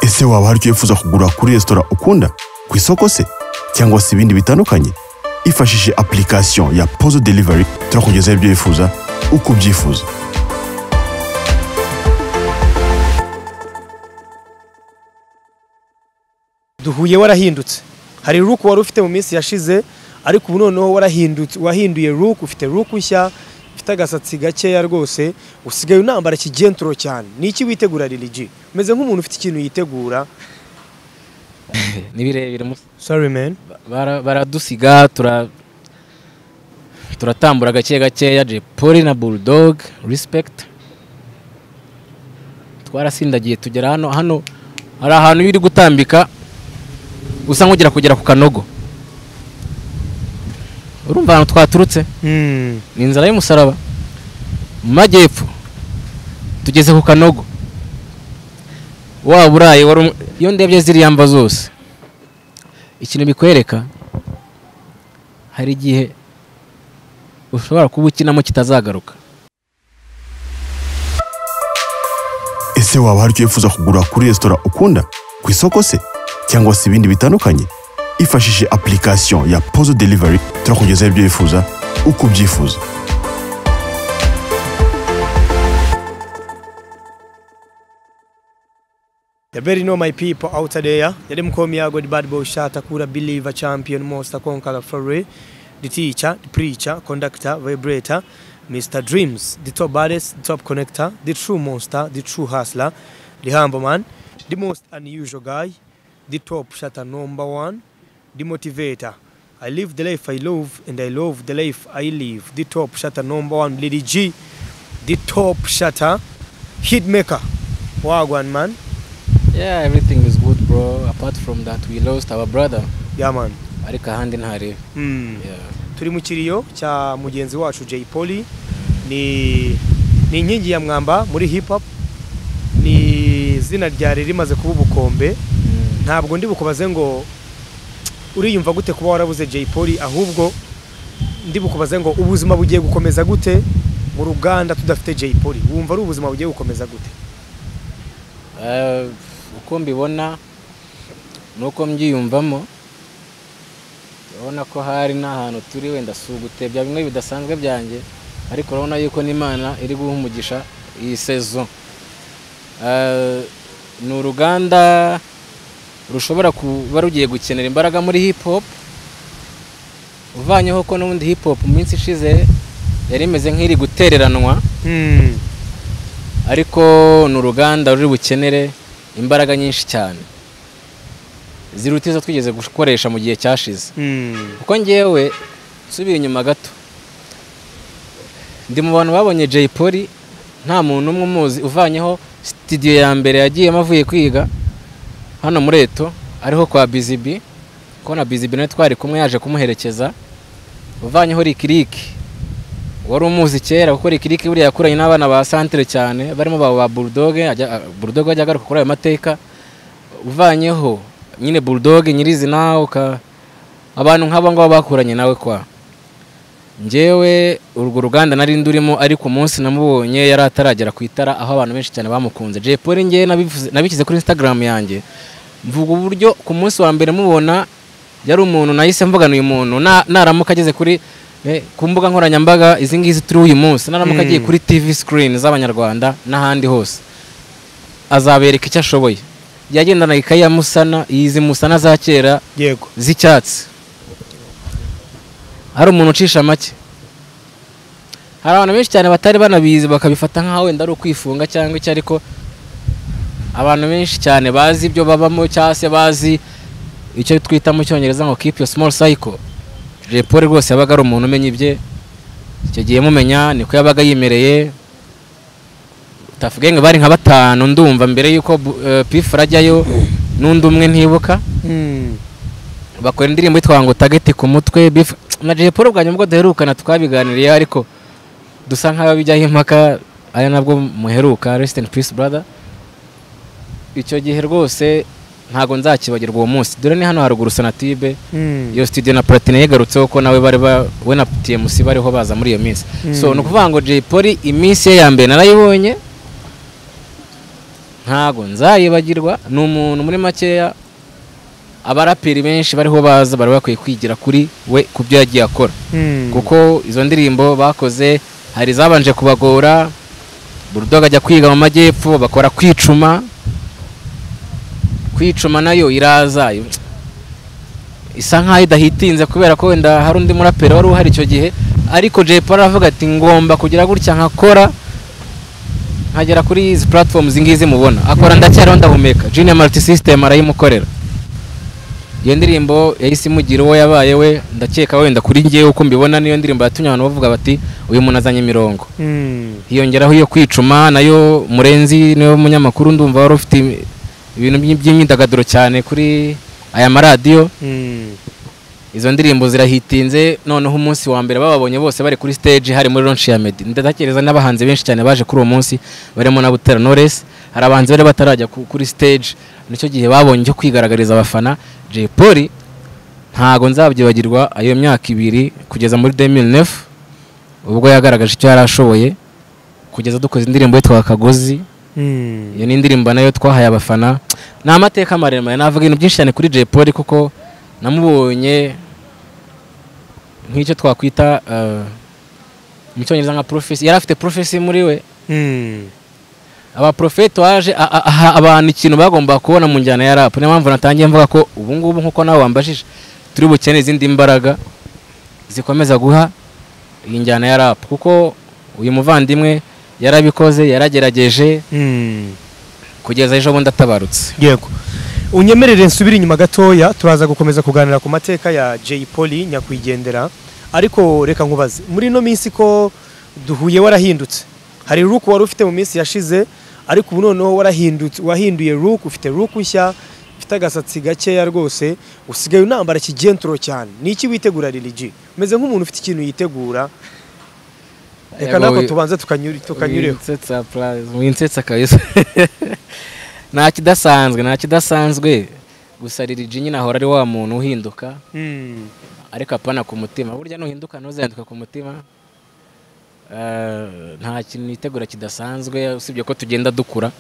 ese waba hari icyo wifuza kugura kuri resitora ukunda ku isoko se cyangwa se ibindi bitandukanye hifashishije application ya pozo delivery turakugezaho ibyo wifuza uko ubyifuza duhuye warahindutse hari ruku wari ufite mu minsi yashize ariko ubu noneho warahindutse wahinduye ruku ufite ruku nshya ufite agasatsi gakeya rwose usigaye unambara ikigenturo cyane ni iki witegura liligi umeze nk'umuntu ufite ikintu yitegura ni birebire mu- sorry man bara- baradusiga tura turatambura gake gakeya Jay Polly na Bulldog respect twarasindagiye tugera hano hano hari ahantu iyo uri gutambika usa nk'ugira kugera ku kanogo urumva ahantu twaturutse Hmm. ni inzara y'umusaraba mu majyepfo tugeze ku kanogo waba uraye wari umu- iyo ndebye ziriya mva zose ikintu bikwereka hari igihe ushobora kuba ukinamo kitazagaruka ese waba hari icyo wifuza kugura kuri resitora ukunda ku isoko se cyangwa se ibindi bitandukanye hifashishije application ya pozo delivery turakugezaho ibyo wifuza uko ubyifuza You better know my people out there. You them call me I go the bad boy shot, Akura believer, champion, monster, conqueror, fury, the teacher, the preacher, conductor, vibrator, Mr. Dreams, the top baddest, the top connector, the true monster, the true hustler, the humble man, the most unusual guy, the top shatter number one, the motivator. I live the life I love and I love the life I live. The top shatter number one, Lady G, the top shatter, hitmaker. Wagwan man, yeah everything is good bro apart from that we lost our brother yeah man. ariko ahandi ntarebe Mm. yeah. turi mu kiriyo cya mugenzi wacu Jay Polly ni ni inkingi ya mwamba muri hip hop ni izina ryari rimaze kuba ubukombe mm. ntabwo ndi bukubaze ngo uriyumva gute kuba warabuze Jay Polly ahubwo ndi bukubaze ngo ubuzima bugiye gukomeza gute mu ruganda tudafite Jay Polly wumva ari ubuzima bugiye gukomeza gute Eh, uko mbibona nuko mbyiyumvamo urabona ko hari n'ahantu turi wenda si ugutebya bimwe bidasanzwe byanjye ariko urabona yuko n'imana iri guha umugisha iyi sezo Eh, ni uruganda rushobora kuba rugiye gukenera imbaraga muri hip hop uvanyeho ko n'ubundi hip hop mu minsi ishize yari imeze nk'iri gutereranwa ariko ni uruganda ruri bukenere imbaraga nyinshi cyane ziruta izo twigeze gukoresha mu gihe cyashize kuko ngewe nsubiye inyuma gato ndi mu bantu babonye Jay Polly nta muntu umwe umuzi uvanyeho sitidiyo ya mbere yagiyemo avuye kwiga hano muri eto ariho kwa bizibi kuko na bizibi nawe twari kumwe yaje kumuherekeza uvanyeho rikiriki wari umuzi kera kuko rikiriki buriya yakuranye n'abana ba santire cyane barimo ba ba burudoge burudoge ajya agaruka kuri ayo mateka uvanyeho nyine burudoge nyirizina uka abantu nk'aba ngaba bakuranye nawe kwa ngewe urwo ruganda nari ndurimo ariko umunsi namubonye yari ataragera ku itara aho abantu benshi cyane bamukunze Jay Polly ngewe nabivuze- nabishyize kuri instagram yanjye mvuga uburyo ku munsi wa mbere mubona yari umuntu nahise mvuga uyu muntu na- naramuka ageze kuri eh, ku mbuga nkoranyambaga izi ngizi turi uyu munsi naramuka agiye kuri tv screen z'abanyarwanda n'ahandi hose azabereka icyo ashoboye yagendana ikayi ya musana izi musana za kera yego z'icyatsi hari umuntu ucisha make hari abantu benshi cyane batari banabizi bakabifata nk'aho wenda ari ukwifunga cyangwa iki ariko abantu benshi cyane bazi ibyo babamo cyangwa se bazi icyo twita mu cyongereza ngo keep your small cycle Jay Polly rwose yabaga ari umuntu umenya ibye icyo gihe mumenya niko yabaga yimereye utavuge ngo bari nka batanu ndumva mbere y'uko eh, pifura ajyayo n'undi umwe ntibuka bakora indirimbo yitwa ngo tageti ku mutwe Beef- na Jay Polly ubwa nyuma duherukana twabiganiriye ariko dusa nk'ababijyaho impaka ari nabwo muheruka rest in peace brother icyo gihe rwose ntago nzakibagirwa uwo munsi dore ni hano haruguru sonatibe iyo studio na platine yigarutseho ko nawe bari ba- we na TMC bariho baza muri iyo minsi so ni ukuvuga ngo Jay Polly iminsi ye ya mbere narayibonye ntago nzayibagirwa ni umuntu muri makeya abaraperi benshi bariho baza bari bakwiye kwigira kuri we ku byo yagiye akora kuko izo ndirimbo bakoze hari izabanje kubagora burudoga ajya kwiga mu majyepfo bakora kwicuma kwicuma nayo iraza isa nk'aho idahitinze kubera ko wenda hari undi muraperi wari uhari icyo gihe ariko jay paul aravuga ati ngomba kugira gutya nkakora nkagera kuri izi platforms ngizi mubona akora ndacyariho ndahumeka junior multi system arayimukorera iyo ndirimbo yahise imugira uwo yabaye we ndakeka wenda kuri ngewe uko mbibona niyo ndirimbo yatumye abantu bavuga bati uyu muntu azanye imirongo hiyongeraho iyo kwicuma nayo murenzi niwe munyamakuru ndumva wari ufite ibintu by'imyidagaduro cyane kuri aya maradiyo izo ndirimbo zirahitinze noneho umunsi wa mbere bababonye bose bari kuri stage hari muri launch ya Meddy ndatekereza n'abahanzi benshi cyane baje kuri uwo munsi barimo na Butera Knowless hari abahanzi bari batarajya ku- kuri stage nicyo gihe babonye cyo kwigaragariza abafana Jay Polly ntago nzabyibagirwa ayo myaka ibiri kugeza muri 2009 ubwo yagaragaje icyo yari ashoboye kugeza dukoze indirimbo yitwa Kagozi iyo ni indirimbo nayo twahaye abafana ni amateka maremare navuga ibintu byinshi cyane kuri Jay Polly kuko namubonye nk'icyo twakwita eh, mu cyongereza nka profesi yari afite profesi muri we abaprofeti waje a- a- aha abantu ikintu bagomba kubona mu njyana ya rap niyo mpamvu natangiye mvuga ko ubu ngubu nk'uko nawe wambajije turi bukeneye izindi mbaraga zikomeza guha iyi njyana ya rap kuko uyu muvandimwe yarabikoze yaragerageje kugeza ejo bundi atabarutse yego unyemerere nsubire inyuma gatoya turaza gukomeza kuganira ku mateka ya Jay Polly nyakwigendera ariko reka nkubaze muri ino minsi ko duhuye warahindutse hari look wari ufite mu minsi yashize ariko ubu noneho warahindutse wahinduye look ufite look nshya ufite agasatsi gakeya rwose usigaye unambara ikigenturo cyane ni iki witegura Lil G umeze nk'umuntu ufite ikintu yitegura reka Yego, nako wi- tubanze tukanyure- tukanyureho winsetsa purayizi winsetsa kabisa nta kidasanzwe nta kidasanzwe gusa Lil G nyine ahora ari wa muntu uhinduka Mm. ariko apana ku mutima burya nuhinduka ntuzahinduka ku mutima Eh, nta kintu nitegura kidasanzwe usibye ko tugenda dukura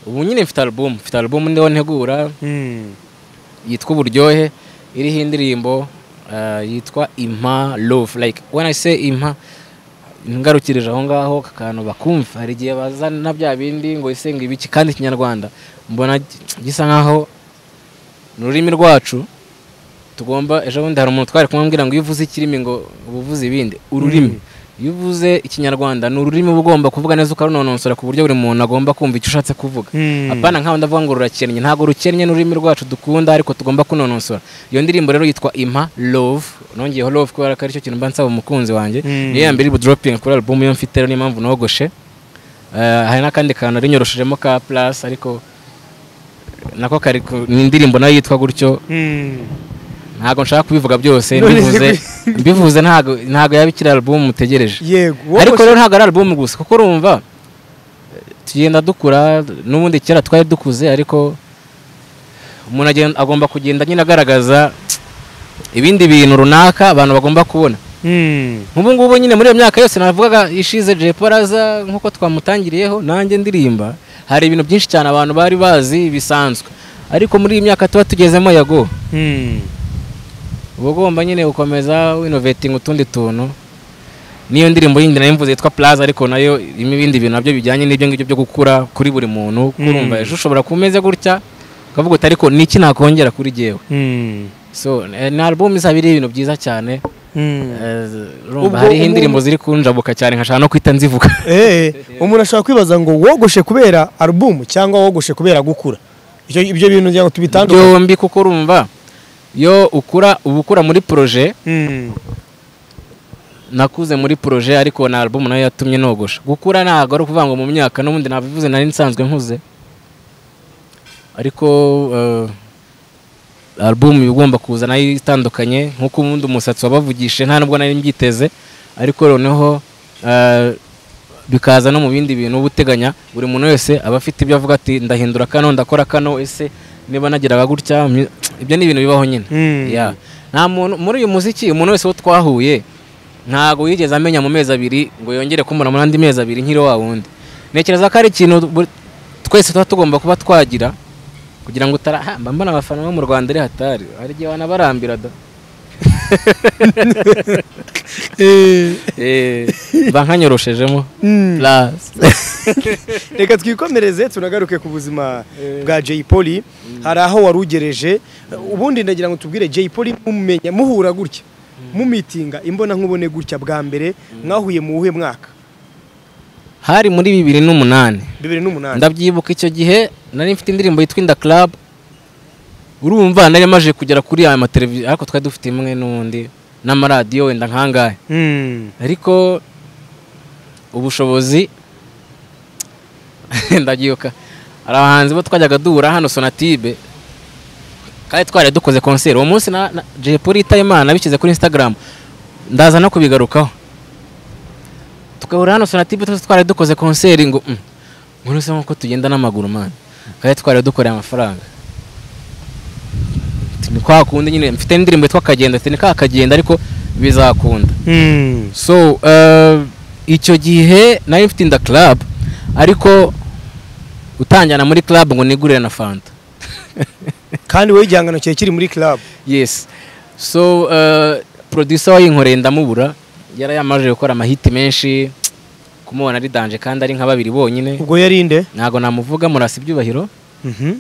ubu nyine mfite alubumu mfite alubumu niho ntegura Mm. yitwa uburyohe iriho indirimbo eh, yitwa impa love like when i say impa ngarukirije aho ngaho aka kantu bakumva hari igihe bazana bya bindi ngo ise ngo ibiki kandi ikinyarwanda mbona gi- gisa nkaho ni ururimi rwacu tugomba ejo bundi hari umuntu twari kumubwira ngo iyo uvuze ikirimi ngo uba uvuze ibindi ururimi iyo uvuze ikinyarwanda ni ururimi uba ugomba kuvuga neza ukarunonosora ku buryo buri muntu agomba kumva icyo ushatse kuvuga Mm. apana nkaho ndavuga ngo rurakennye ntabwo rukennye n'ururimi rwacu dukunda ariko tugomba kunonosora iyo ndirimbo rero yitwa impa love nongeyeho love kubera ko ari cyo kintu mba nsaba umukunzi wanjye Mm. niyo ya mbere ibu dropping kuri album iyo mfite rero niyo mpamvu nogoshe Eh, hari n'akandi kantu nari nyoroshejemo ka plus ariko nako kari ku- ni indirimbo nayo yitwa gutyo Mm. ntabwo nshaka kubivuga byose None mbivuze se- mbivuze ntabwo ntabwo yaba ikiri album mutegereje yego ariko wogoshe- rero ntabwo ari album gusa kuko urumva tugenda dukura n'ubundi kera twari dukuze ariko umuntu agenda- agomba kugenda nyine agaragaza ibindi bintu runaka abantu bagomba kubona Mm. nk'ubu ngubu nyine muri iyo myaka yose navugaga ishize Jay Polly aza nk'uko twamutangiriyeho nanjye ndirimba hari ibintu byinshi cyane abantu bari bazi bisanzwe ariko muri iyi myaka tuba tugezemo yago Mm. uba ugomba nyine gukomeza winovetinga utundi tuntu n'iyo ndirimbo yindi nayo mvuze yitwa plaza ariko nayo irimo ibindi bintu nabyo bijyanye n'ibyo ngibyo byo gukura kuri buri muntu kuko Mm. urumva ejo ushobora kuba umeze gutya ukavuga uti ariko niki nakongera kuri jyewe Mm. so eh, ni album izaba iriho ibintu byiza cyane Mm. Eh, urumva Ubwo hariho umuntu- indirimbo ziri kunjabuka cyane nkashaka no kwita nzivuga Eh, umuntu ashobora kwibaza ngo wogoshe kubera album cyangwa wogoshe kubera gukura Icyo- ibyo bintu ngira ngo tubitandukanye byombi kuko urumva iyo ukura uba ukura muri projet Mm. nakuze muri projet ariko na album nayo yatumye nogosha gukura ntabwo ari ukuvuga ngo mu myaka n'ubundi nabivuze nari nsanzwe nkuze ariko eh, album iba igomba kuza nayo itandukanye nk'uko ubundi umusatsi wabavugishije nta nubwo nari mbyiteze ariko noneho eh, bikaza no mu bindi bintu uba uteganya buri muntu wese aba afite ibyo avuga ati ndahindura kano ndakora kano ese niba nageraga gutya myu- ibyo ni ibintu bibaho nyine Mm. Yeah. nta muntu muri uyu muziki umuntu wese wo twahuye ntabwo yigeze amenya mu mezi abiri ngo yongere kumubona muri andi mezi abiri nk'iri wa wundi ntekereza ko ari ikintu buri- twese tuba tugomba kuba twagira kugira ngo utarahamba mbona abafana bo mu rwanda ari hatari hari igihe wanabarambira da Eh, mba nkanyoroshejemo Plus. reka twikomereze tunagaruke ku buzima bwa Jay Polly hari aho warugereje ubundi ndagira ngo tubwire Jay Polly mumenya muhura gutya mumitinga imbona nkubone gutya bwa mbere mwahuye mu wuhe mwaka hari muri bibiri n'umunani 2008 ndabyibuka icyo gihe nari mfite indirimbo yitwa inda club urumva nari maje kugera kuri aya mateleviziyo ariko twari dufite imwe n'undi n'amaradiyo wenda nkangahe Mm. ariko ubushobozi ndabyibuka hari abahanzi bo twajyaga duhura hano sonatibe kandi twari dukoze konseri uwo munsi na, na Jay Polly Tayimana nabishyize kuri instagram ndaza no kubigarukaho tukabura hano sonatibe twese twari dukoze konseri ngo mm, nkuru se nkuko tugenda n'amaguru man kandi twari dukoreye amafaranga ni kwa kundi nyine mfite n'indirimbo yitwa akagenda mfite ni ka kagenda ariko bizakunda Mm. so eh, icyo gihe nari mfite inda club ariko utanjyana muri club ngo nigurire na fanta kandi wowe igihangano cyawe kiri muri club yes so eh, producer wayinkoreye ndamubura yari yamaze gukora amahiti menshi kumubona ari danje kandi ari nka babiri bonyine ubwo yarinde ntabwo namuvuga murasa ibyubahiro Mhm.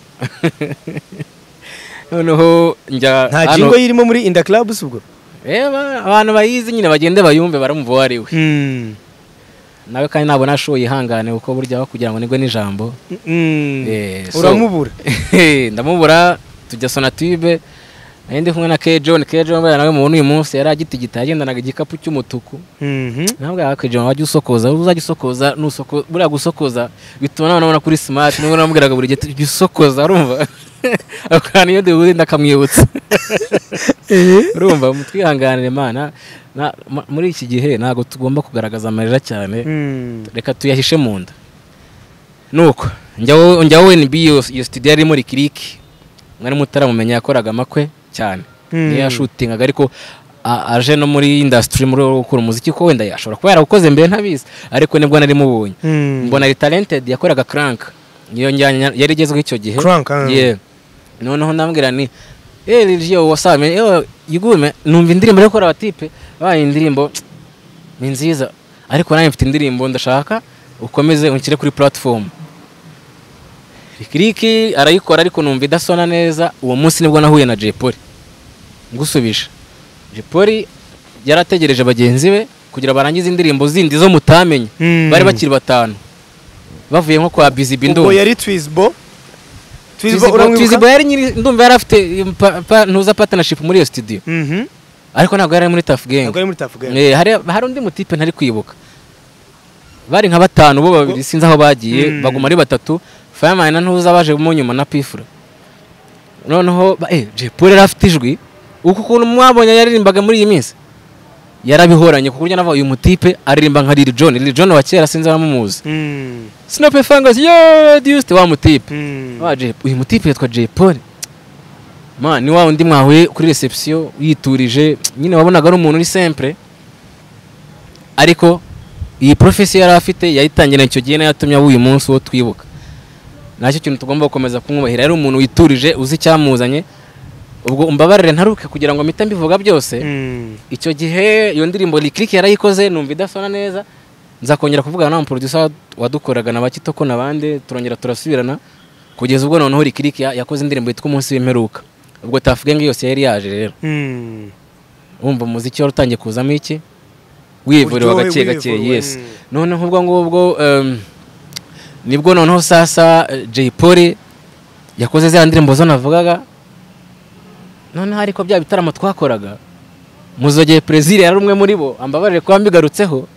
noneho njya nta hano- jingo yirimo muri Inda Club si ubwo Eh, ba- abantu bayizi nyine bagende bayumve baramva uwo ari we Mm. nawe kandi ntabwo nashoboye ihangane kuko burya aho kugira ngo nigwe n'ijambo Mm. Eh, so- uramubura ndamubura tujya sonatube nari ndi kumwe na K John K John buriya nawe mubona uyu munsi yari agitigita yagendanaga igikapu cy'umutuku Mhm. nabwo K John wajya usokoza uzajya usokoza nusoko buriya gusokoza bituma nawe unabona kuri smart niba unamubwiraga buri gihe "Jya usokoza urumva ako kantu iyo duhuye ndakamwibutsa urumva mutwihanganire mana na- ma- muri iki gihe ntabwo tugomba kugaragaza amarira cyane Mm. reka tuyahishe mu nda nuko njya wowe- njya wowe NB iyo iyo studio yari muri kiriki mwari mutaramumenya yakoraga amakwe cyane Mm. niyo yashutingaga ariko a- aje no muri industry muri wo gukora umuziki ko wenda yashobora kuba yarawukoze mbere ntabizi ariko nibwo nari mubonye Mm. mbona ari talented yakoraga crank niyo njyana yari igezweho icyo gihe Crank, ah. yeah noneho ndambwira ni eh Lil wasame eh yigume numva indirimbo yo gukora abatipe baye indirimbo ni nziza ariko nanjye mfite indirimbo ndashaka ukomeze unshyire kuri platform rikiriki arayikora ariko numva idasona neza uwo munsi nibwo nahuye na Jay Polly ngusubije Jay Polly yarategereje bagenzi be kugira barangize indirimbo zindi zo mutamenye Mm. bari bakiri batanu bavuye nko kwa Busy Bee ubwo ndumva. yari Twizbo Twizbo Twizzy uramwibuka Twizzy yari nyiri ndumva yari afite pa- pa- ntuza partnership muri iyo studio Mhm. ariko ntabwo yari ari muri Tough Gang ntabwo ari muri Tuff Gang Eh, hari hari undi mutipe ntari kwibuka bari nka batanu bo babiri sinzi aho bagiye Mm. baguma ari batatu Fireman na ntuza baje mu nyuma na pifura noneho ba- eh Jay Polly yari afite ijwi uku kuntu mwabonye yaririmbaga muri iyi minsi yarabihoranye ku buryo navuga uyu mutipe aririmba nka Lil Jon Lil Jon wa kera sinzi abamumuzi Mm. Snoop Fungus yo Deuce wa mutipe Mm. wa Jay- uyu mutipe yitwa Jay Polly ma ni wa undi mwahuye kuri reception yiturije nyine wabonaga ari umuntu uri sempre ariko iyi profesi yari afite yayitangira icyo gihe nayo yatumye aba uyu munsi wo twibuka nacyo kintu tugomba gukomeza kumwubahira yari umuntu witurije uzi icyamuzanye ubwo umbabarire ntaruke kugira ngo mpite mbivuga byose Mm. icyo gihe iyo ndirimbo rikiriki yarayikoze numva idasona neza nza kongera kuvugana n'umu producer wadukoraga na bakitoko n'abandi turongera turasubirana kugeza ubwo noneho rikiriki ya- yakoze indirimbo yitwa umunsi w'imperuka ubwo tavuge ngo yose yari yaje rero Mm. wumva umuziki wari utangiye kuzamo iki wivurewe Uryohe, gake gake wivurewe, yes mm. noneho ubwo ngubwo em, nibwo noneho sasa eh, Jay Polly yakoze za ndirimbo zo navugaga noneho ariko bya bitaramo twakoraga muzogeye Plaisir yari umwe muri bo ambabarire kuba mbigarutseho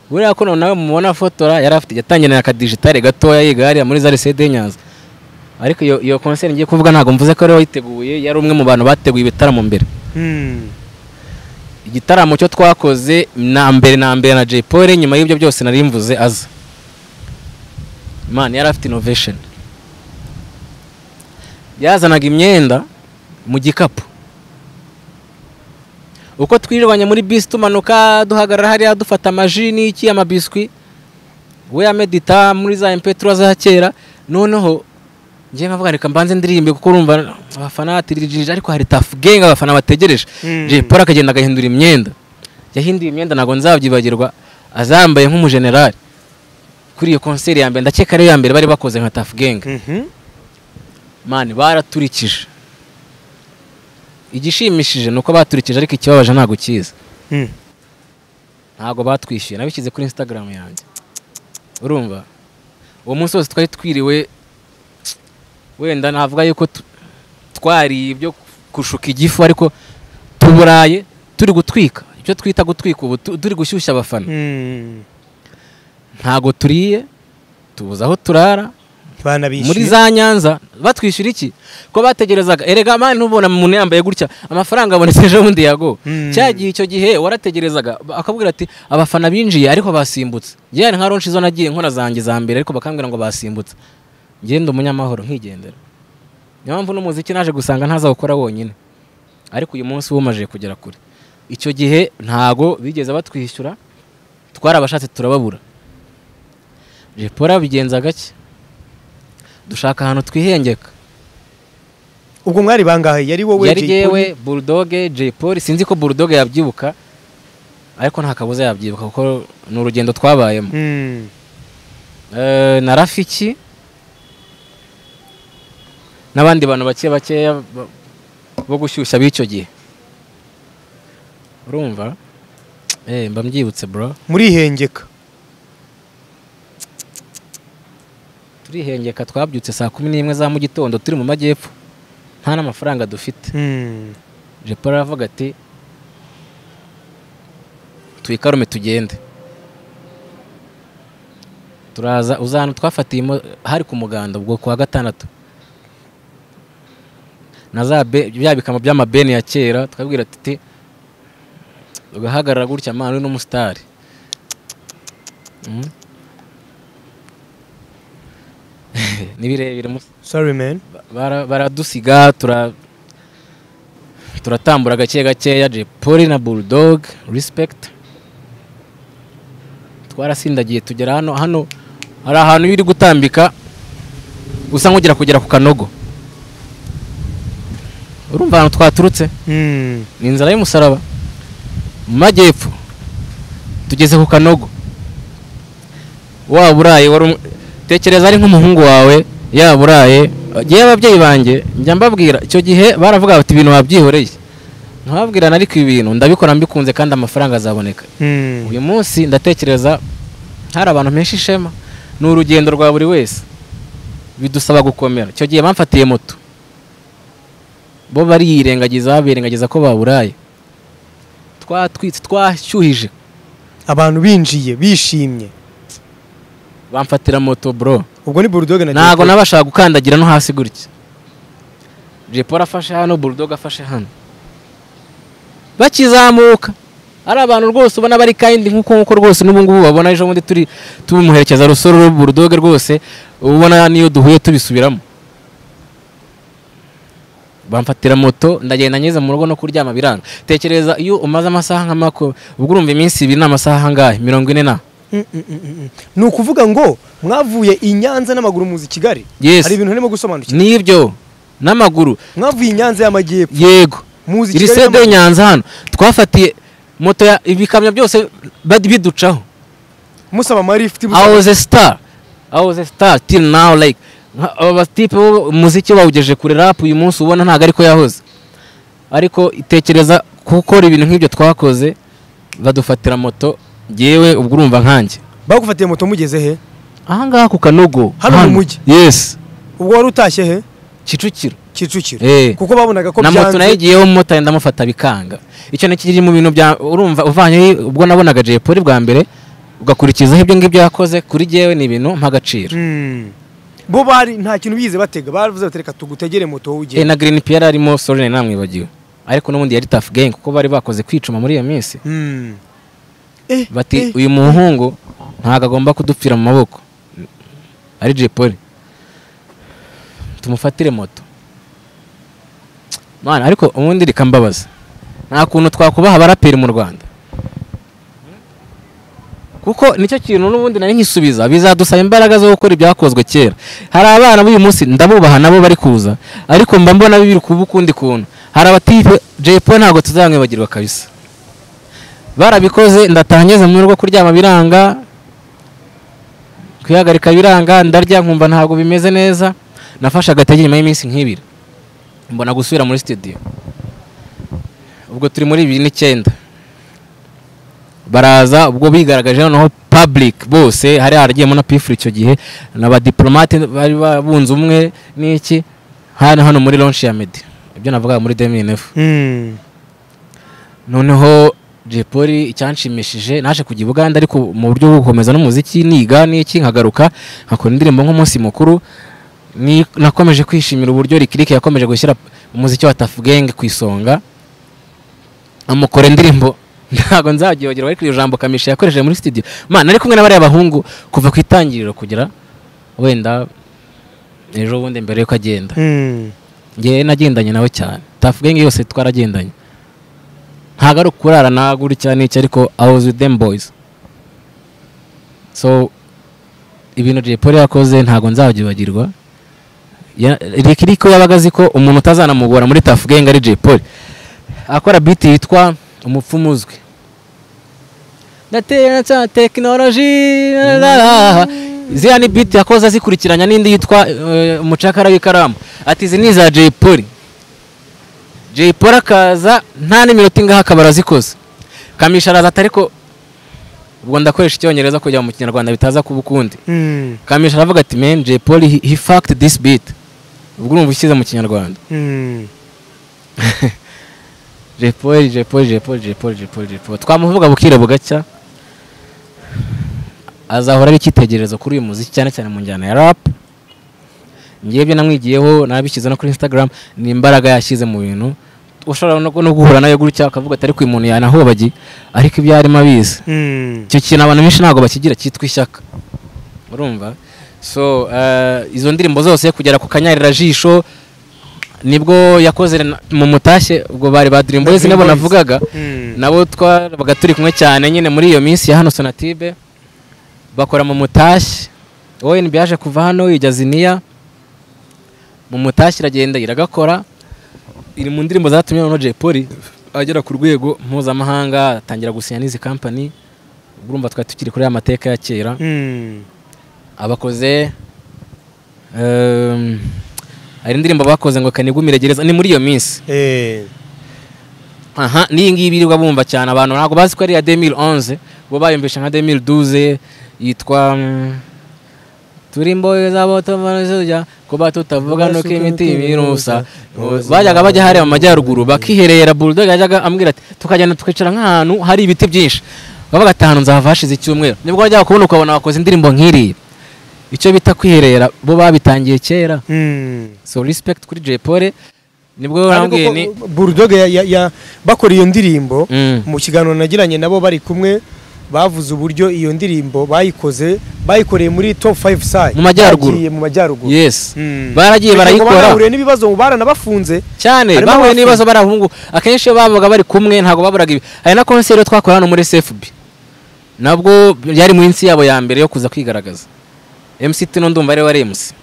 buriya ko nawe mubona fotora yari afite yatangiye na akadigitale gatoya yiga hariya muri za lisede Nyanza ariko iyo iyo concert ngiye kuvuga ntabwo mvuze ko ari we wayiteguye yari umwe mu bantu bateguye ibitaramo mbere Mm. igitaramo cyo twakoze na mbere na mbere na Jay Polly nyuma y'ibyo byose nari mvuze aza man yari afite innovation yazanaga imyenda mu gikapu uko twirirwanya muri bisi tumanuka duhagarara hariya dufata amaji n'iki amabiswi we yamedita muri za impetura za kera noneho njye nkavuga reka mbanze ndirimbe kuko urumva abafana batiririje ariko hari tafu genga abafana bategereje Mm. Jay Paul akagenda agahindura imyenda yahinduye imyenda ntabwo nzabyibagirwa azambaye nk'umujenerali kuri iyo konseri ya mbere ndakeka ariyo ya mbere bari bakoze nka tafu genga Mhm. mani baraturikije igishimishije ni uko baturikije ariko ikibabaje ntabwo kiza Mm. ntabwo batwishyuye nabishyize kuri instagram yanjye urumva uwo munsi wose twari twiriwe wenda navuga yuko tu- twariye ibyo kushuka igifu ariko tuburaye turi gutwika ibyo twita gutwika ubu tu- turi gushyushya abafana Mm. ntabwo turiye tubuze aho turara Bana muri bishyuye. za nyanza batwishyura iki ko bategerezaga erega mani ntubona umuntu yambaye gutya amafaranga abonetse ejo bundi yago Mm. cya gihe icyo gihe warategerezaga ba- akabwira ati abafana binjiye ariko basimbutse njyewe nka ronshi zo nagiye nkora zanjye za mbere ariko bakambwira ngo basimbutse ngende umunyamahoro nkigendera niyo mpamvu n'umuziki naje gusanga ntazawukora wonyine ariko uyu munsi wumajije kugera kure icyo gihe ntago bigeze batwishyura twarabashatse turababura jepora bigenza gake dushaka ahantu twihengeka ubwo mwari bangahe yari wowe yari Jay Polly? yewe burudoge jay paul sinzi ko burudoge yabyibuka ariko nta kabuza yabyibuka kuko ni urugendo twabayemo Mm. Eh, na rafiki n'abandi bantu bake bakeya ba- bo gushyushya b'icyo gihe urumva Eh, mba mbyibutse bro murihengeka turihengeka twabyutse saa kumi n'imwe za mu gitondo turi mu majyepfo nta n'amafaranga dufite Mm. jepara aravuga ati twikarume tugende turaza uza ahantu twafatiye imo- hari ku muganda ubwo kuwa gatandatu na za be- bya bikama by'amabeni ya kera twabwira tuti ugahagarara gutya mani uri n'umusitari Mm. ni birebire musi sorry man bara- baradusiga tura turatambura gake gakeya Jay Polly na Bulldog respect twarasindagiye tugera hano hano hari ahantu iyo uri gutambika usa nk'ugira kugera ku kanogo urumva ahantu twaturutse Mm. ni inzara y'umusaraba mu majyepfo tugeze ku kanogo waba uraye wari um- tekereza ari nk'umuhungu wawe yaba uraye ngewe ababyeyi banjye njya mbabwira icyo gihe baravuga bati ibintu wabyihoreye nkababwirana ariko ibi bintu ndabikora mbikunze kandi amafaranga azaboneka Mm. uyu munsi ndatekereza hari abantu benshi ishema ni urugendo rwa buri wese bidusaba gukomera icyo gihe bamfatiye moto bo bariyirengagiza birengagiza ko baburaye twatwitse twashyuhije abantu binjiye bishimye bamfatira moto bro ubwo ni burudoge na Jay ntabwo Polly. nabashaka gukandagira no hasi gutya jepora afashe hano burudoga afashe hano bakizamuka ari abantu rwose ubona bari kandi nk'uko nk'uko rwose n'ubungubu babona ejo bundi turi tumuherekeza rusoro burudoge rwose ubona niyo duhuye tubisubiramo bamfatira moto ndagenda ngeze mu rugo no kuryama biranga tekereza iyo umaze amasaha nka mako ubwo urumva iminsi ibiri ni amasaha angahe mirongo ine na Mm, mm, mm, mm, mm. ni ukuvuga ngo mwavuye i nyanza n'amaguru muzi kigali Yes. hari ibintu harimo gusobanukirwa n'ibyo n'amaguru mwavuye i nyanza y'amajyepfo yego muzi iri kigali sede n'amaguru. nyanza hano twafatiye moto ya ibikamyo byose bad- biducaho musaba amarifiti awoze star awoze star till now like nka- aba batipe bo umuziki bawugejeje kure rap uyu munsi ubona ntabwo ariko yahoze ariko itekereza gukora ibintu nk'ibyo twakoze badufatira moto yewe ubwo urumva nkanjye bagufatiye moto mugeze he ahangaha ku kanogo Hano mu mujyi? yes ubwo wari utashye he kicukiro kicukiro Eh. kuko babonaga ko na moto nayo byanze igiyeho umumotari ndamufata bikanga icyo ni kiri mu bintu bya urumva uvanyeho ubwo nabonaga Jay Polly bwa mbere ugakurikizaho ibyo ngibyo yakoze kuri jyewe ni ibintu mp'agaciro Mm. bo bari nta kintu bize batega baravuze bati reka tugutegere moto wowe Eh, ugende na Green Pierre arimo sorry nari namwibagiwe ariko n'ubundi yari tough gang kuko bari bakoze kwicuma muri iyo minsi Mm. Eh, eh. bati uyu muhungu ntabwo agomba kudupfira mu maboko ari Jay Polly tumufatire moto mana ariko ubundi reka mbabaza nta kuntu twakubaha abaraperi mu rwanda kuko nicyo kintu n'ubundi nari nkisubiza bizadusaba imbaraga zo gukora ibyakozwe kera hari abana b'uyu munsi ndabubaha nabo bari kuza ariko mba mbona biri kuba ukundi kuntu hari abatipe jepo ntabwo tuzamwibagirwa kabisa barabikoze ndataha ngeze mu rugo kuryama biranga kwihagarika biranga ndarya nkumva ntabwo bimeze neza nafashe agatege nyuma y'iminsi nk'ibiri mbona gusubira muri sitidiyo ubwo turi muri bibiri n'icyenda baraza ubwo bigaragaje noneho public bose hari haragiyemo na pifuri icyo gihe ni abadiplomate bari bunze umwe n'iki hano hano muri lonshi ya medi ibyo navugaga muri deminef Mm. noneho Jay Polly icyanshimishije naje kujya i Buganda ariko mu buryo bwo gukomeza n'umuziki niga n'iki nkagaruka nkakora indirimbo nk'umunsi mukuru ni- nakomeje kwishimira uburyo Lick Lick yakomeje gushyira umuziki wa Tuff Gang ku isonga amukora indirimbo ntabwo nzabyibagirwa ariko iryo jambo kamisha yakoresheje muri studio man nari kumwe n'abariya bahungu kuva ku itangiriro kugera wenda ejo bundi mbere yuko agenda Mm. njyewe nagendanye nawe cyane Tuff Gang yose twaragendanye ntabwo ari ukurara na gutya n'iki ariko I was with them boys so ibintu Jay Polly yakoze ntabwo nzabyibagirwa Ya- Rick Rick yabaga azi ko umuntu utazanamugora muri Tuff Gang ari Jay Polly akora beat yitwa umupfumu uzwi ndatera cya tekinoloji ziriya ni beat yakoze azikurikiranya n'indi yitwa eh, umucakara w'ikaramu ati izi ni iza Jay Polly Jay Polly akaza nta n'iminota ingaha akaba arazikoze kamisha araza ati ariko ubwo ndakoresha icyongereza kugira ngo mu kinyarwanda bitaza kuba ukundi Mm. kamisha aravuga ati men Jay Polly he, he fucked this beat ubwo urumva ushyize mu kinyarwanda Mm. Jay Polly Jay Polly Jay Polly Jay Polly Jay Polly Jay Polly twamuvuga bukira bugacya azahora ari icyitegererezo kuri uyu muziki cyane cyane mu njyana ya rap ngewe ibyo namwigiyeho nabishyize no kuri Instagram ni imbaraga yashyize mu bintu ushobora no no guhura nawe gutya akavuga ati ariko uyu muntu yanahobagiye ariko ibyo yarimo abizi Mm. icyo kintu abantu benshi ntabwo bakigira cyitwa ishyaka urumva so eh, izo ndirimbo zose kugera ku kanyarira jisho nibwo yakoze na- mu mutashye ubwo bari ba Dream Boys Dream nabo Boys. navugaga Mm. nabo twabaga turi kumwe cyane nyine muri iyo minsi ya hano sonatibe bakora mu mutashye ONB yaje kuva hano ijya ziniya mu mutashye iragenda iragakora iri mu ndirimbo zatumye noneho Jay Polly agera ku rwego mpuzamahanga atangira gusinya n'izi kampani urumva twari tukiri kuri ya mateka ya kera Mm. abakoze ehm, hari indirimbo bakoze ngo kanigumire gereza ni muri iyo minsi Eh. aha n'iyi ngiyi birirwa bumva cyane abantu ntabwo bazi ko ari iya 2011 bo bayumvisha nka 2012 yitwa mm, turi mboyo z'abatomanoja kuba tutavuga nuko imiti ibirusa bajyaga bajya hariya mu majyaruguru bakiherera bulldog yajyaga ambwira ati tukagenda tukicara nk'ahantu hari ibiti byinshi bavuga ati ahantu nzahava hashize icyumweru nibwo wajyaga kubona ukabona wakoze indirimbo nk'iriya icyo bita kwiherera bo babitangiye kera Mm. so respect kuri Jay Polly nibwo Ariko wambwiye ko- ni Bulldog ya- ya- ya- bakora iyo ndirimbo Mm. mu kiganiro nagiranye nabo bari kumwe bavuze uburyo iyo ndirimbo bayikoze bayikoreye muri top 5 side Mu majyaruguru. Bagiye mu majyaruguru yes Mm. Kugira baragiye ngo barayikora banahure n'ibibazo ngo baranabafunze cyane Harimo bahuye abafunze. n'ibibazo barahungu akenshi iyo babaga bari kumwe ntabwo baburaga ibi hari na concert rero twakora hano muri CFB nabwo yari munsi yabo ya mbere yo kuza kwigaragaza MC Tino ndumva ari we wari MC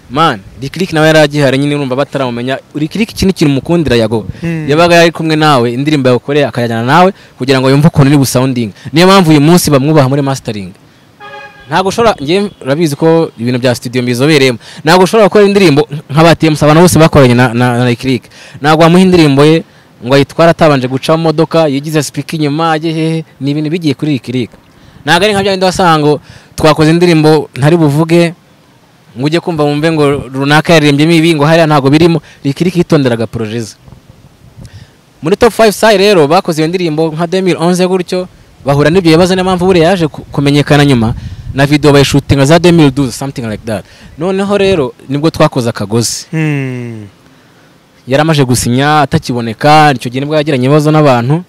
man Lick Lick nawe yari agihari nyine urumva bataramumenya Lick Lick ikindi kintu mukundira yago Mm. yabaga yari kumwe nawe indirimbo yagukoreye akajyana nawe kugira ngo yumve ukuntu iri busounding niyo mpamvu uyu munsi bamwubaha muri mastering ntabwo ushobora njye urabizi ko ibintu bya studio mbizobereyemo ntabwo ushobora gukora indirimbo nk'abatiye abantu bose bakoranye na na na Lick Lick ntabwo wamuha indirimbo ye ngo ayitware atabanje guca mu modoka yigize speak inyuma ajye hehe ni ibintu bigiye kuri Lick Lick ntabwo ari nka bya bindi wasanga ngo twakoze indirimbo ntari buvuge ngo ujye kumva wumve ngo runaka yarirembyemo ibi ngo hariya ntabwo birimo Lick Lick yitonderaga projet ze muri top 5 sai rero bakoze iyo ndirimbo nka 2011 gutyo bahura n'ibyo bibazo niyo mpamvu buriya yaje ku- kumenyekana nyuma na video bayishutinga za 2012 something like that noneho rero nibwo twakoze akagozi Mm. yaramaje gusinya atakiboneka icyo gihe nibwo yagiranye ibibazo n'abantu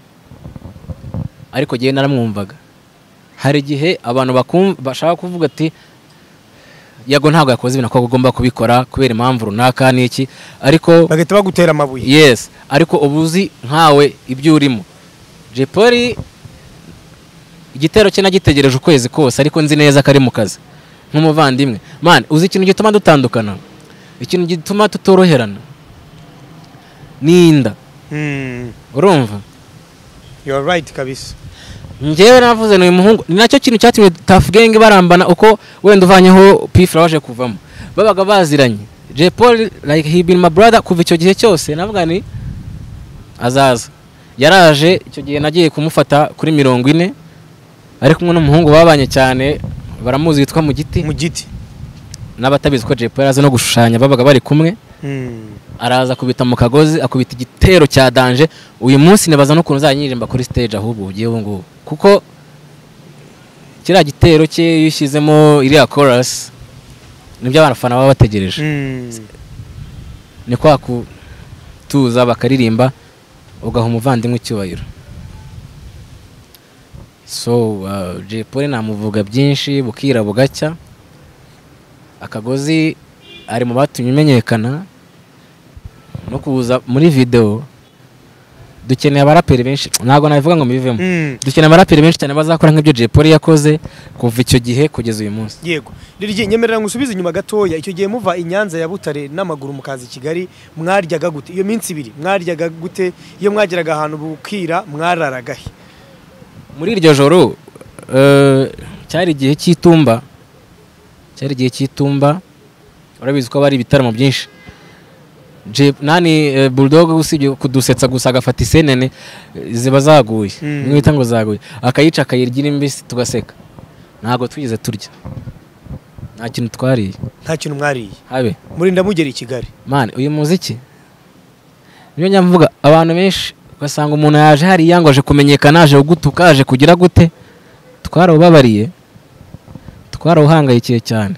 ariko jyewe naramwumvaga hari igihe abantu bakum- bashaka kuvuga ati yago ntabwo yakoze ibintu ko agomba kubikora kubera impamvu runaka n'iki ariko bagahita bagutera amabuye yes ariko uba uzi nkawe ibyo urimo Jay Polly igitero cye nagitegereje ukwezi kose ariko nzi neza ko ari mu kazi nk'umuvandimwe mani uzi ikintu gituma dutandukana ikintu gituma tutoroherana ni inda Mm. urumva You are right kabisa. njyewe navuze ni uyu muhungu ni nacyo kintu cyatumye tafu genge barambana uko wenda uvanyeho pifura waje kuvamo babaga baziranye Jay Paul like he been my brother kuva icyo gihe cyose navuga ni azaza yaraje icyo gihe nagiye kumufata kuri mirongo ine ari kumwe n'umuhungu babanye cyane baramuzi witwa mu giti Mu giti. n'abatabizi ko Jay Paul arazi no gushushanya babaga bari kumwe Mm. araza akubita mu kagozi akubita igitero cya danje uyu munsi nibaza n'ukuntu uzanyiririmba kuri stage ahubwo ugiye ubu ngubu kuko kiriya gitero cye iyo ushyizemo iriya chorus nibyo abafana baba bategereje Mm. ni kwa kutuza bakaririmba ugaha umuvandimwe icyubahiro so uh, Jay Polly namuvuga byinshi bukira bugacya akagozi ari mu batumye umenyekana no kuza muri video dukeneye abaraperi benshi ntabwo nabivuga ngo mbivemo Mm. dukeneye abaraperi benshi cyane bazakora nk'ibyo Jay Polly yakoze kuva icyo gihe kugeza uyu munsi yego riri nyemerera ngusubize inyuma gatoya icyo gihe muva i Nyanza ya Butare n'amaguru mukaza i Kigali mwaryaga gute iyo minsi ibiri mwaryaga gute iyo mwageraga ahantu bukira mwararaga he muri iryo joro eh, cyari igihe cy'itumba cyari igihe cy'itumba urabizi ko bari ibitaramo byinshi Je- nani eh, bulldog usibye kudusetsa gusa agafata isenene eh, ziba zaguye Mm. mwita ngo zaguye akayica akayirya iri mbisi tugaseka ntabwo twigeze turya nta kintu twariye nta kintu mwariye habe muri ndamugera i Kigali mani uyu muziki niyo nyamvuga abantu benshi ugasanga umuntu yaje hariya ngo aje kumenyekana aje gutuka aje kugira gute twarawubabariye twarawuhangayikiye cyane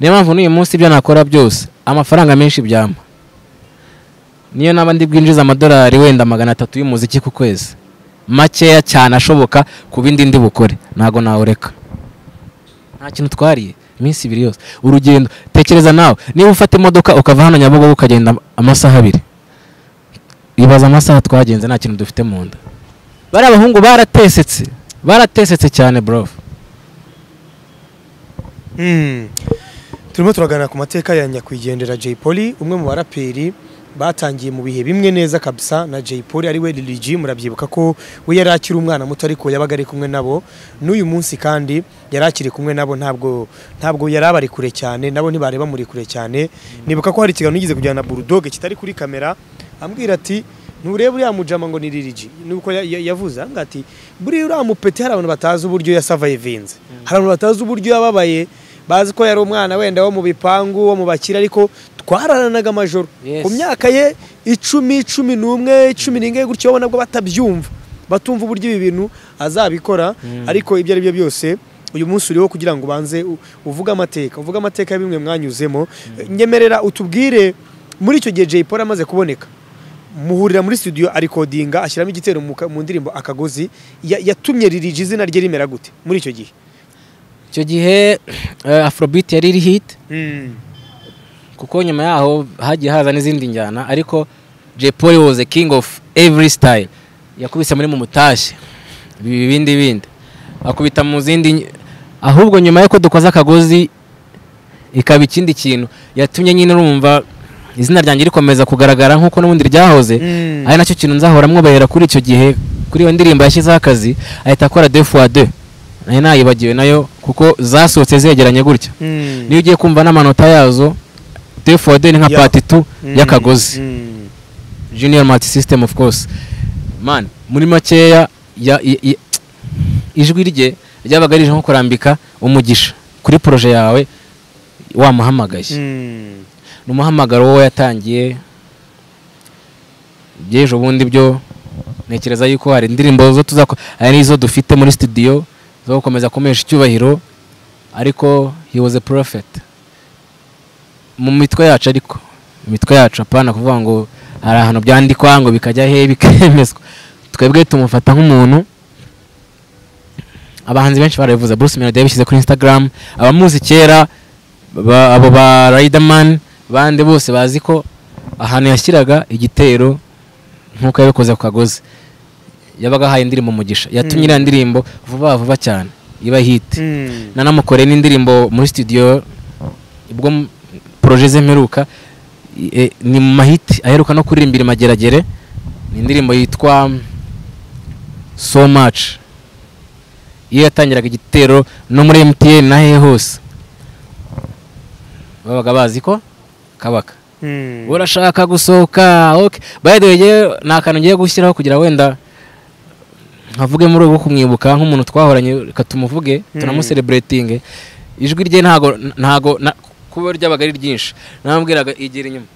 niyo mpamvu n'uyu munsi ibyo nakora byose amafaranga menshi byampa niyo naba ndi bwinjiza amadolari wenda magana atatu y'umuziki ku kwezi makeya cyane ashoboka ku bindi ndi bukore ntabwo nawureka nta kintu twariye iminsi ibiri yose urugendo tekereza nawe niba ufata imodoka ukava hano nyabugogo ukagenda amasaha abiri ibaza amasaha twagenze nta kintu dufite mu nda bari abahungu baratesetse baratesetse cyane bro Mm. turimo turaganira ku mateka ya nyakwigendera Jay Polly umwe mu baraperi batangiye mu bihe bimwe neza kabisa na Jay Polly ari we Lil G murabyibuka ko we yari akiri umwana muto ariko yabaga ari kumwe nabo n'uyu munsi kandi yari akiri kumwe nabo ntabwo ntabwo yari abari kure cyane nabo ntibareba muri kure cyane nibuka ko hari ikiganiro nigeze kujyana na Bulldog kitari kuri kamera ambwira ati nturebe uriya mujama ngo ni Lil G nuko ya- ya- yavuze ambwira ati buriya uriya mupeti hari abantu batazi uburyo yasavayivinze hari abantu batazi uburyo yababaye bazi ko yari umwana wenda wo mu bipangu wo mu bakire ariko twararanaga amajoro Yes. ku myaka ye icumi cumi n'umwe cumi n'ingahe gutyo ubona nabwo batabyumva batumva uburyo ibi bintu azabikora ariko ibyo ari byo byose uyu munsi uriho kugira ngo ubanze u- uvuge amateka uvuge amateka ya bimwe mwanyuzemo nyemerera utubwire muri icyo gihe Jay Polly amaze kuboneka muhurira muri studio arikodinga ashyiramo igitero mu ka- mu ndirimbo akagozi Ya- yatumye Lil G izina rye rimera gute muri icyo gihe icyo gihe eh, afrobeat yari iri hit kuko nyuma yaho hagiye haza n'izindi njyana ariko Jay Polly was the king of every style yakubise muri mu mutashye ibi- ibindi bindi akubita mu zindi ny- ahubwo nyuma y'uko dukoze akagozi ikaba ikindi kintu yatumye nyine urumva izina ryanjye rikomeza kugaragara nk'uko n'ubundi ryahoze Mm. ari nacyo kintu nzahora mwubahera kuri icyo gihe kuri iyo ndirimbo yashyizeho akazi ahita akora deux fois deux nari nayibagiwe nayo kuko zasohotse zegeranye gutya Mm. niyo ugiye kumva n'amanota yazo defode ni nka Ya. pati tu Mm, y'akagozi mm. junior multi system of course man muri makeya ya- i- i- ijwi rye ryabaga rije nko kurambika umugisha kuri poroje yawe wamuhamagaye Mm. ni umuhamagaro wowe yatangiye by'ejo bundi byo ntekereza yuko hari indirimbo zo tuzakora hari n'izo dufite muri studio zo gukomeza kumesha icyubahiro ariko he was a prophet mu mitwe yacu ariko mu mitwe yacu apana kuvuga ngo hari ahantu byandikwa ngo bikajya he bikemezwa twebwe tumufata nk'umuntu abahanzi benshi barabivuze Bruce Melody yabishyize kuri Instagram abamuzi kera ba- abo ba Riderman bande bose bazi ko ahantu yashyiraga igitero nk'uko yabikoze ku kagozi yabaga ahaye indirimbo umugisha yatumye iriya ndirimbo vuba vuba cyane iba hiti Mm. nanamukoreye n'indirimbo muri studio ubwo m- projet ze mperuka i- e, ni mu mahiti aheruka no kuririmbira i mageragere ni indirimbo yitwa mm, so much iyo yatangiraga igitero no muri mtn na hehe hose babaga bazi ko kabaka Mm. urashaka gusohoka okay. by the way njyewe ni akantu ngiye gushyiraho kugira wenda nkavuge muri ubu kumwibuka nk'umuntu twahoranye reka tumuvuge Mm. tunamuseleburetinge ijwi rye ntago ntago na- kuba ryabaga ari ryinshi namubwiraga igira inyuma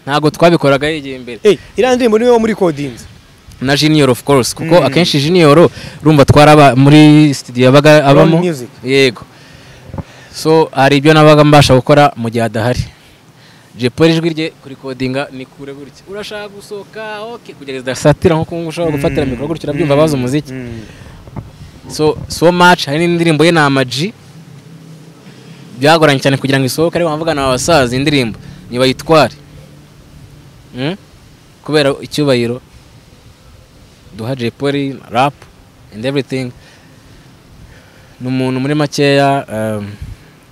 ntago twabikoraga yegeye imbere Eh, iriya ndirimbo niwe muri kodinze na junior of course kuko Mm. akenshi junior urumva twaraba muri studio yabaga abamo Roll music. yego so hari ibyo nabaga mbasha gukora mu gihe adahari Jay Polly ijwi rye kurikodinga ni kure gutya urashaka gusohoka okay kugereza satira nko kungu ushobora gufatira mikoro gutya urabyumva bazi umuziki Mm. so so much hari n'indirimbo ye na amaji byagoranye cyane kugira ngo isohoke ariko nkavuga na basaza indirimbo nibayitware Mm? kubera icyubahiro duha Jay Polly rap and everything ni umuntu muri makeya um,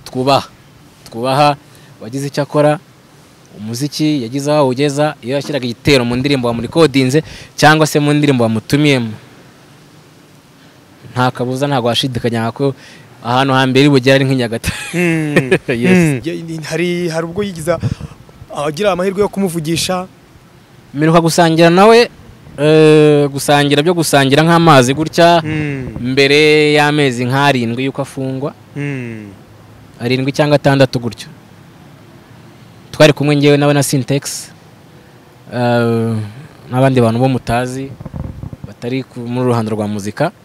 twubaha twubaha wagize icyo akora umuziki yagize aho awugeza iyo yashyiraga igitero mu ndirimbo wamurikodinze cyangwa se mu ndirimbo wamutumiyemo nta kabuza ntabwo washidikanyaga ko ahantu hambere bugera ari nk'i nyagatare Mm. Yes. Mm. Ya- ni- hari hari ubwo yigiza agira amahirwe yo kumuvugisha mperuka gusangira nawe eh, gusangira byo gusangira nk'amazi gutya Mm. mbere y'amezi nk'arindwi y'uko afungwa Mm. arindwi cyangwa atandatu gutyo twari kumwe ngewe nawe na sintex eh, n'abandi bantu bo mutazi batari ku- muri ruhando rwa muzika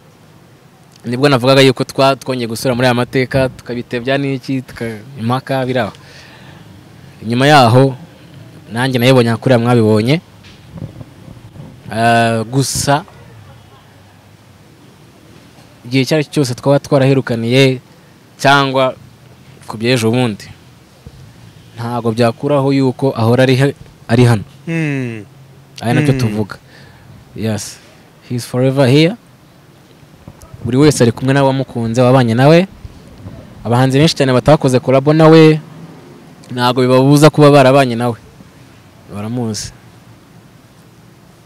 nibwo navugaga yuko twa twongeye gusura muri aya mateka tukabitebya n'iki tuka- impaka biraba nyuma yaho nanjye nayibonye nka kuriya mwabibonye Eh, gusa igihe icyo ari cyo cyose twaba twaraherukaniye cyangwa ku by'ejo bundi ntabwo byakuraho yuko ahora ari he- ari hano Mm. ari nacyo Mm. tuvuga yes he is forever here buri wese ari kumwe n'abamukunze wabanye nawe abahanzi benshi cyane batakoze kolabo nawe ntabwo bibabuza kuba barabanye nawe baramuzi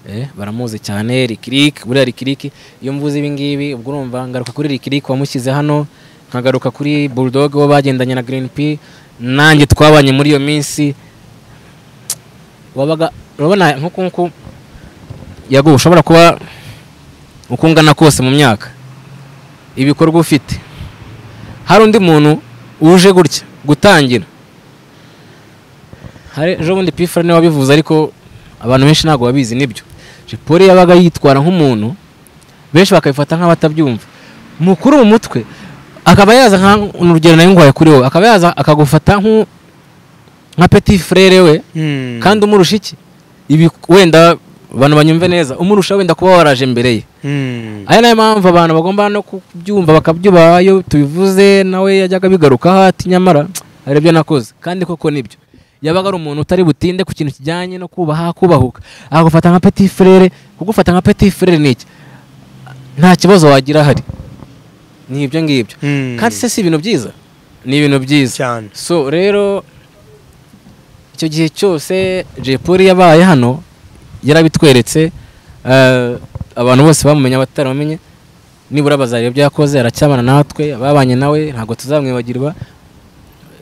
Eh, baramuzi cyane rikiriki buriya rikiriki iyo mvuze ibi ngibi ubwo urumva ngaruka kuri rikiriki wamushyize hano nkagaruka kuri bulldog wo bagendanye na green p nanjye twabanye muri iyo minsi wabaga urabona nk'uku nguku yaguha ushobora kuba uko ungana kose mu myaka ibikorwa ufite hari undi muntu uje gutya gutangira hari ejo bundi pifura niwe wabivuze ariko abantu benshi ntabwo babizi nibyo jipori yabaga yitwara nk'umuntu benshi bakabifata nk'abatabyumva mukuru mu mutwe akaba yaza nka urugero nayo ngwaye kuri wowe akaba yaza akagufata nk'u- nka peti frere we Mm. kandi umurusha iki ibi wenda abantu banyumve neza umurusha wenda kuba waraje mbere ye Mm. aya nayo mpamvu abantu bagomba no kubyumva bakabyubaha iyo tubivuze nawe yajyaga abigarukaho ati nyamara hari ibyo nakoze kandi koko nibyo yabaga ari umuntu utari butinde ku kintu kijyanye no kubaha kubahuka akagufata nka peti frere kugufata nka peti frere ni iki nta kibazo wagira ahari ni ibyo ngibyo Mm. kandi se si ibintu byiza ni ibintu byiza cyane so rero icyo gihe cyose Jay Polly yabaye hano yarabitweretse eh, abantu bose bamumenya abataramumenye nibura bazareba ibyo yakoze aracyabana natwe ababanye nawe ntabwo tuzamwibagirwa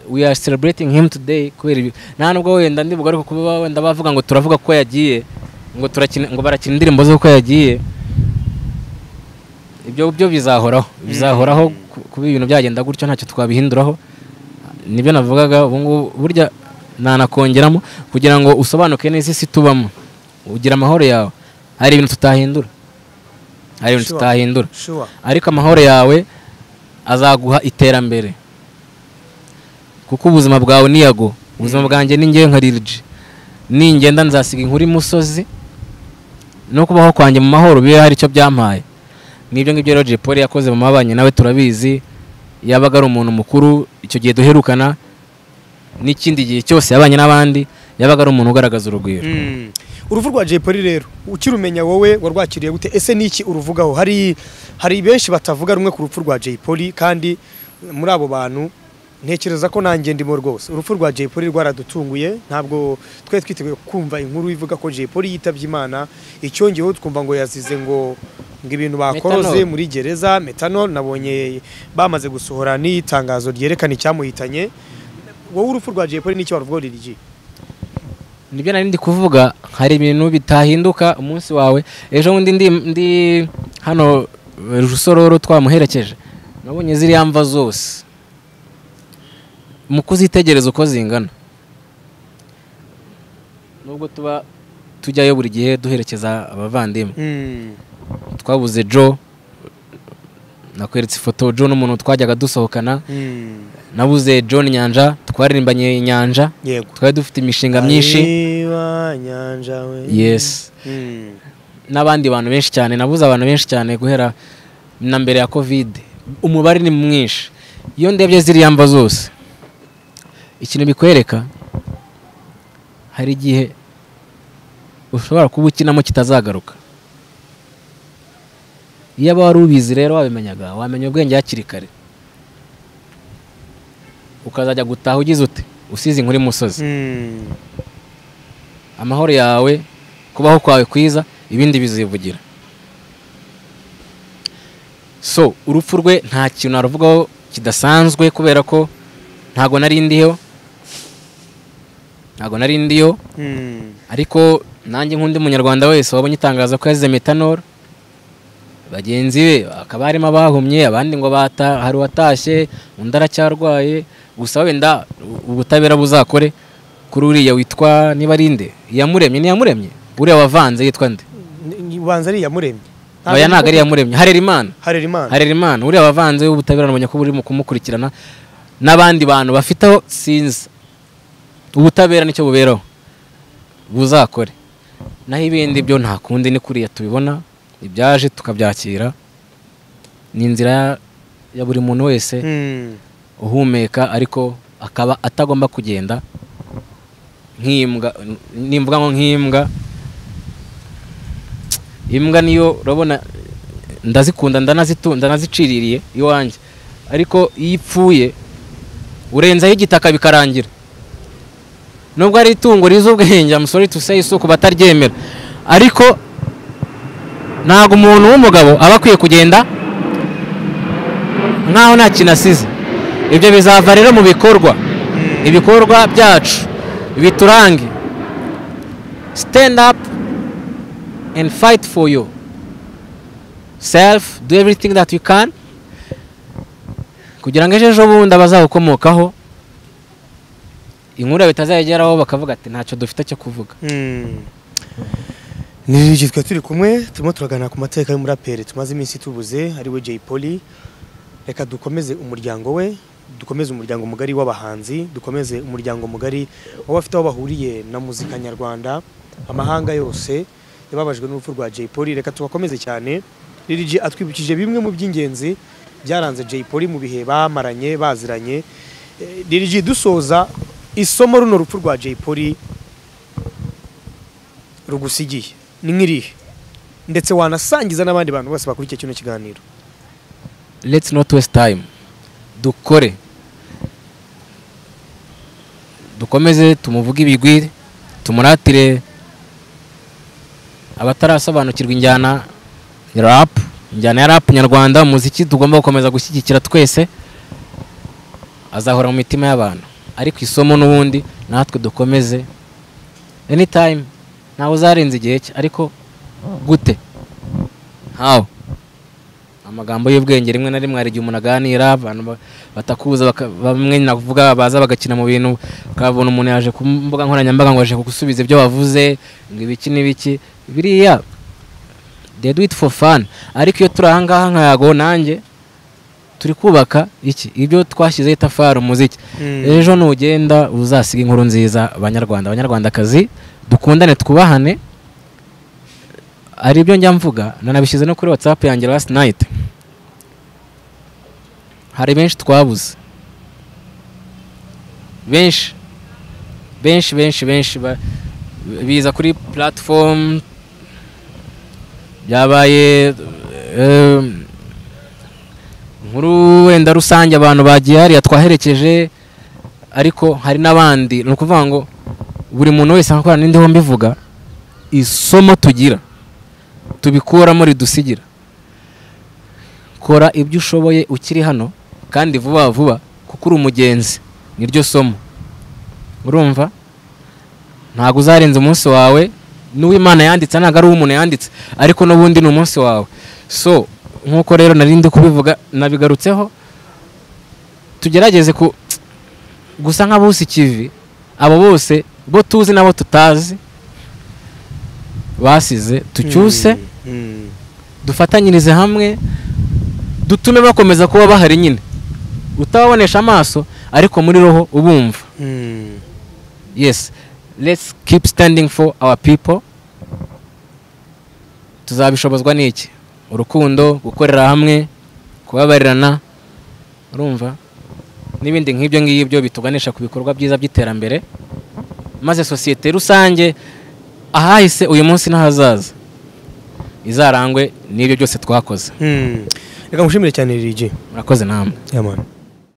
we are celebrating him today kubera ibi nta nubwo wenda ndibuga ariko kuba wenda bavuga ngo turavuga ko yagiye ngo turakina ngo barakina indirimbo z'uko yagiye ibyo byo bizahoraho bizahoraho ku- kuba ibintu byagenda gutyo ntacyo twabihinduraho nibyo navugaga ubu ngubu burya nanakongeramo kugira ngo usobanuke neza isi tubamo ugira amahoro yawe hari ibintu tutahindura hari ibintu Sure. tutahindura sure ariko amahoro yawe azaguha iterambere kuko ubuzima bwawe ni yago ubuzima bwanjye ni ngewe nka ririji ningenda nzasiga inkuru imusozi no kubaho kwanjye mu mahoro bibe hari icyo byamaye n'ibyo ngibyo rero Jay Polly yakoze mu mabanye nawe turabizi yabaga ari umuntu mukuru icyo gihe duherukana n'ikindi gihe cyose yabanye n'abandi yabaga ari umuntu ugaragaza urugwiro Mm. uruvu rwa Jay Polly rero ukirumenya wowe warwakiriye gute ese niki uruvugaho hari hari benshi batavuga rumwe ku rupfu rwa Jay Polly kandi muri abo bantu ntekereza ko nanjye ndimo rwose urupfu rwa Jay Polly rwaradutunguye ntabwo twe twiteguye kumva inkuru ivuga ko Jay Polly yitabye Imana icyongeyeho twumva ngo yazize ngo ngo ibintu bakoroze Methanol. muri gereza metanol nabonye bamaze gusohora n'itangazo ryerekana icyamuhitanye wowe urupfu rwa Jay Polly n'icyo waruvugaho Lil G nibyo nari ndi kuvuga hari ibintu bitahinduka umunsi wawe ejo bundi ndi ndi hano eh, rusororo twamuherekeje nabonye ziriya mva zose mu kuzitegereza uko zingana nubwo tuba tujyayo buri gihe duherekeza abavandimwe Hmm. twabuze jo nakweretse ifoto jo n'umuntu twajyaga dusohokana Hmm. nabuze john nyanja twaririmbanye inyanja yego twari dufite imishinga myinshi Areba nyanja we yes Hmm. n'abandi bantu benshi cyane nabuze abantu benshi cyane guhera na mbere ya kovide umubare ni mwinshi iyo ndebye ziriya mva zose ikintu bikwereka hari igihe ushobora kuba ukinamo kitazagaruka iyo aba wari ubizi rero wabimenyaga wamenya ubwenge hakiri kare ukazajya gutaha ugize ute usize inkuru imusozi Hmm. amahoro yawe kubaho kwawe kwiza ibindi bizivugira so urupfu rwe nta kintu naruvugaho kidasanzwe kubera ko ntago nari ndiho ntago nari ndiho Hmm. ariko nanjye nk'undi munyarwanda wese wabonye itangaza ko yazize metanol bagenzi be hakaba harimo abahumye abandi ngo bata hari uwatashye undi aracyarwaye gusa wenda u- ubutabera buzakore kuri uriya witwa niba ari nde iyamuremye ntiyamuremye uriya wavanze yitwa nde Ni- ni- ubanza ari iyamuremye oya ntabwo ari iyamuremye harerimana harerimana harerimana uriya wavanze w'ubutabera namenya ko burimo kumukurikirana n'abandi bantu bafite aho sinzi ubutabera nicyo buberaho buzakore naho ibindi byo nta kundi ni kuriya tubibona ibyaje tukabyakira ni inzira ya- ya buri muntu wese Hmm. uhumeka ariko akaba atagomba kugenda nk'imbwa nimvuga ngo nk'imbwa imbwa niyo urabona ndazikunda ndanazitu- ndanaziciririye iwanjye ariko iyo ipfuye urenzaho igitaka bikarangira nubwo ari itungo rizi ubwenge I'm sorry to say so ku bataryemera ariko ntabwo umuntu w'umugabo aba akwiye kugenda nk'aho nta kintu asize ibyo bizava rero mu bikorwa ibikorwa byacu biturange stand up and fight for you self do everything that you can kugira ngo ejo ejo bundi abazagukomokaho inkuru yawe itazayageraho bakavuga ati ntacyo dufite cyo kuvuga Hmm. Ni Lil G twe turi kumwe turimo turaganira ku mateka y'umuraperi tumaze iminsi tubuze ari we Jay Polly reka dukomeze umuryango we dukomeze umuryango mugari w'abahanzi dukomeze umuryango mugari w'abafite aho bahuriye na muzika nyarwanda amahanga yose yababajwe n'urupfu rwa Jay Polly reka tubakomeze cyane Lil G atwibukije bimwe mu by'ingenzi byaranze Jay Polly mu bihe bamaranye baziranye Eh, Lil G dusoza isomo runo rupfu rwa Jay Polly rugusigiye ni nk'irihe ndetse wanasangiza n'abandi bantu bose bakurikiye kino kiganiro let's not waste time dukore dukomeze tumuvuge ibigwi tumuratire abatarasobanukirwa injyana ya rap injyana ya rap nyarwanda umuziki tugomba gukomeza gushyigikira twese azahora mu mitima y'abantu ariko isomo n'ubundi natwe dukomeze anytime ntawe uzarenza igihe cye ariko gute how amagambo y'ubwenge rimwe na rimwe hari igihe umuntu aganira abantu ba- batakuza baka- bamwe navuga baza bagakina mu bintu ukabona umuntu yaje ku mbuga nkoranyambaga ngo aje kugusubiza ibyo wavuze ngo ibiki n'ibiki biriya they do it for fun ariko iyo turi ahangaha nka yago nanjye turi kubaka iki ibyo twashyizeho itafari umuziki ejo nugenda uzasiga inkuru nziza abanyarwanda abanyarwandakazi dukundane twubahane ari byo njya mvuga nanabishyize no kuri whatsapp yanjye last night hari benshi twabuze benshi benshi benshi benshi ba- biza kuri platform byabaye eh, nkuru wenda rusange abantu bagiye hariya twaherekeje ariko hari n'abandi ni ukuvuga ngo buri muntu wese akorana n'indiho mbivuga isomo tugira tubikuramo ridusigira kora ibyo ushoboye ukiri hano kandi vuba vuba kuko uri umugenzi niryo somo urumva ntabwo uzarenza umunsi wawe n'uw'imana yanditse ntabwo ari uw'umuntu yanditse ariko n'ubundi ni umunsi wawe so nk'uko rero nari ndi kubivuga nabigarutseho tugerageze ku gusa nk'abusi ikivi abo bose bo tuzi n'abo tutazi basize tucyuse dufatanyirize hamwe dutume bakomeza kuba bahari nyine utababonesha amaso ariko muri roho ubumva yes let's keep standing for our people tuzabishobozwa n'iki urukundo gukorera hamwe kubabarirana urumva n'ibindi nk'ibyo ngibyo bituganisha ku bikorwa byiza by'iterambere maze sosiyete rusange ahahise uyu munsi n'ahazaza izarangwe n'ibyo byose twakoze reka mushimire cyane rg murakoze namwe yamani